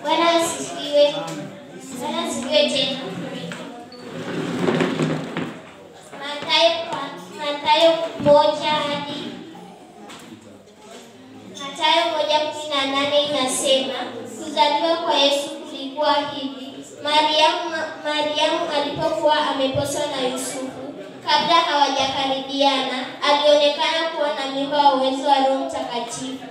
Bwana asifiwe. Bwana asifiwe tena. Mathayo Mathayo moja hadi Mathayo moja kumi na nane inasema kuzaliwa kwa Yesu kulikuwa hivi. Mariamu, Mariamu alipokuwa ameposwa na Yusufu, kabla hawajakaribiana, alionekana kuwa na mimba wa uwezo wa Roho Mtakatifu.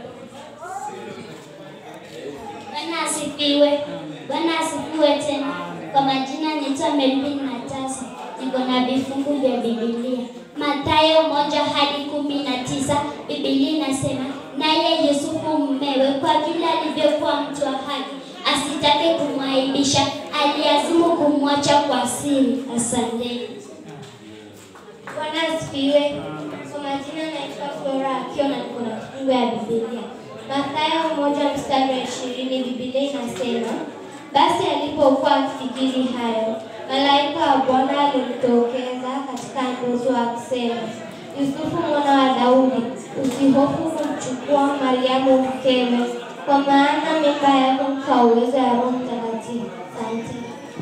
Bwana asifiwe. Bwana asifiwe tena. Kwa majina naitwa Melvin Matasa, niko na vifungu vya Biblia. Mathayo moja hadi kumi na tisa Biblia inasema naye Yusufu mmewe, kwa vile alivyokuwa mtu wa haki, asitake kumwaibisha, aliazimu kumwacha kwa siri. Asanteni. Bwana asifiwe. Kwa majina naitwa Flora akiwa na niko na kifungu ya Biblia. Mathayo moja mstari wa ishirini Biblia inasema basi alipokuwa akifikiri hayo, malaika wa Bwana alimtokeza katika ndoto akisema, Yusufu mwana wa Daudi, usihofu kumchukua Mariamu mkewe, kwa maana mimba yako kwa uwezo wa Roho Mtakatifu. Asante.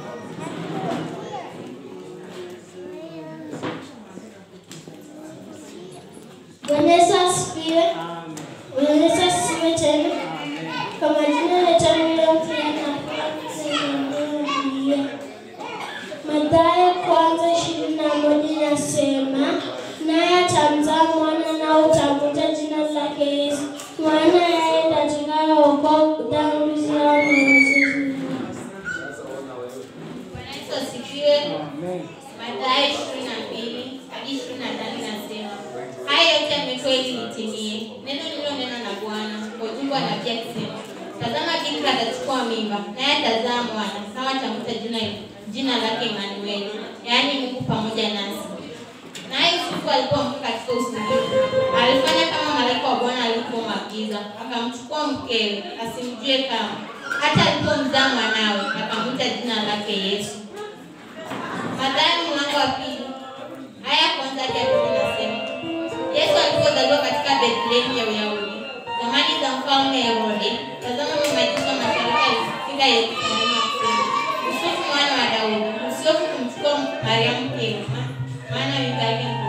Bwana Yesu asifiwe. Bwana Yesu asifiwe tena. Kwa majina naitwa Miriam Fiona Biblia. Mathayo kwanza ishirini na moja inasema naye atamzaa mwana nao utamwita jina lake Yesu, maana yeye atakayeokoa dhambi zao na wazazi Bwana Yesu asifiwe. Mathayo ishirini na mbili hadi ishirini na tano inasema haya yote yamepewa ili litimie neno lililonena na Bwana kwa ujumbe wa nabii akisema, tazama bikira atachukua mimba, naye atazaa mwana, naye atamwita jina jina lake Emanueli, yaani Mungu pamoja nasi. Naye Yusufu alipoamka katika usingizi, alifanya kama malaika wa Bwana alivyomwagiza, akamchukua mkewe, asimjue kama, hata alipomzaa mwanawe, akamwita jina lake Yesu. Mathayo mlango wa pili aya ya kwanza hadi ya pili inasema Yesu alipozaliwa katika Bethlehemu ya Uyahudi zamani za mfalme Herode, tazama mamajusi wa mashariki alifika Yerusalemu akisema, Yusufu mwana wa Daudi, usihofu kumchukua Mariamu mkewe, maana mimba yake ni